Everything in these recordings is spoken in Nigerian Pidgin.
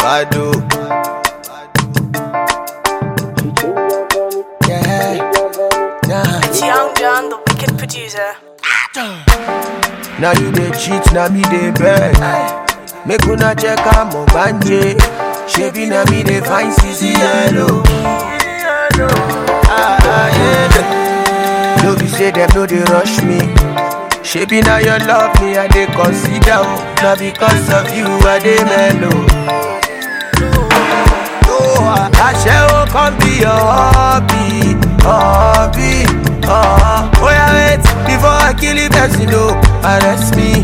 Bado. Yeah. Nah. It's Young John, the wicked producer. Now you dey cheat, now me dey beg. Make una check am ogbanje. Shebi na me dey find CC yellow. Ah, ah, yeah. No be say them no dey rush me. Shebi na your love me I dey consider. oh. Na because of you I dey mellow. Oh, Aṣẹ́wó kan be your hobby, hobby. Oh, oh yeah, wait before I kill the person, no, arrest me.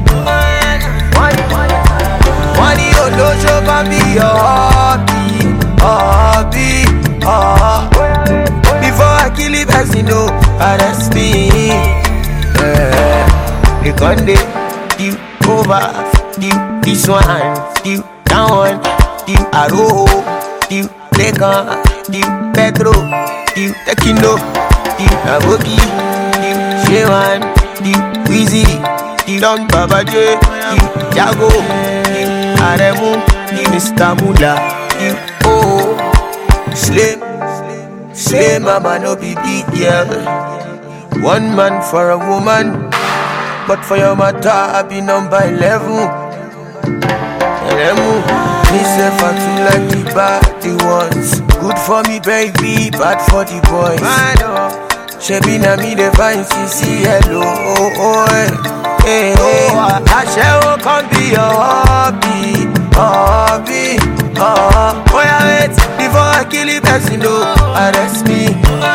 Wọ́n ní olóṣó kan be your hobby, hobby. Oh, before I kill the person, no, arrest me. Yeah. They gon' dey you over, you this one, you that one, you Aro, you Lekan, you Pedro, you Tekino, you Aboki, you Shewan, you Wheezy, you Don Baba J, you Jago, you Aremu, you Mr. Mula, you Oh, Slim, Slim Mama no be big girl. One man for a woman. But for your matter, I be number 11. Elemu, me say for two like the bad the ones. Good for me, baby, bad for the boys. Shebi na me the fine CC hello, oh oh eh. Hey, hey. Aṣẹ́wó kan be your hobby, hobby. Oh, oh yeah, wait before I kill the person, no, arrest me.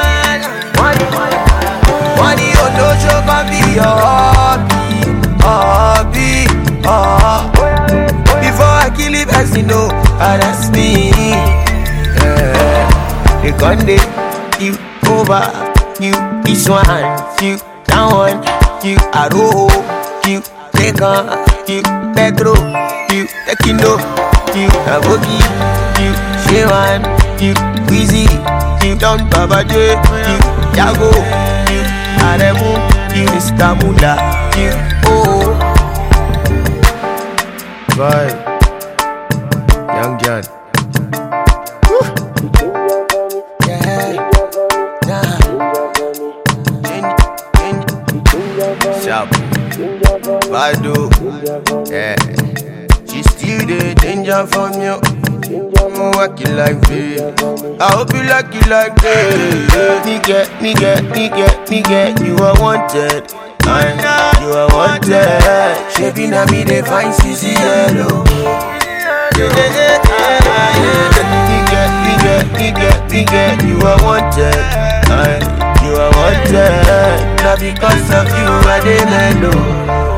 Wọ́n ní olóṣó kan be your hobby, hobby. Oh, before I kill the person, no, arrest me. Yeah. They gon' dey you over, you this one, you that one, you Aro, you Lekan, you Pedro, you Tekino, you Aboki, you Shewan, you Wheezy, you Don Baba J, you Jago, you Aremu, you Mr. Mula, you Oh. Bye. Young John. Yeah. Nah. Change, change. Sharp. Bado. Yeah. She still the danger from you. I'm working like this. I hope you like it like this. Me get, me get, me get, me get. You are wanted. And you are wanted. Shebi na me they find CC yellow. Me get, me get, me get, me get. You are wanted. And you are wanted. Now because of you I dey mellow.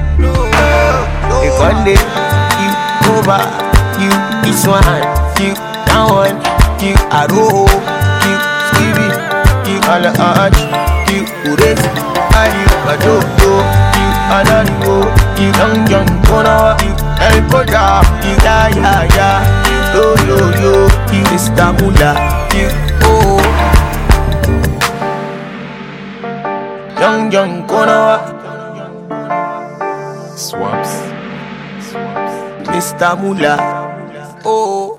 If one day you over, you this one, you that one, you Aro, you Stevie, you Alaj, you Ures, and you Adodo, you Ananigo, you Young Young Kona, you El Koda, you Ya Ya Ya, you Yo Yo Yo, you Mr. Mula, you Oh. Young Young Kona, Swaps. Mr. Mula, Oh.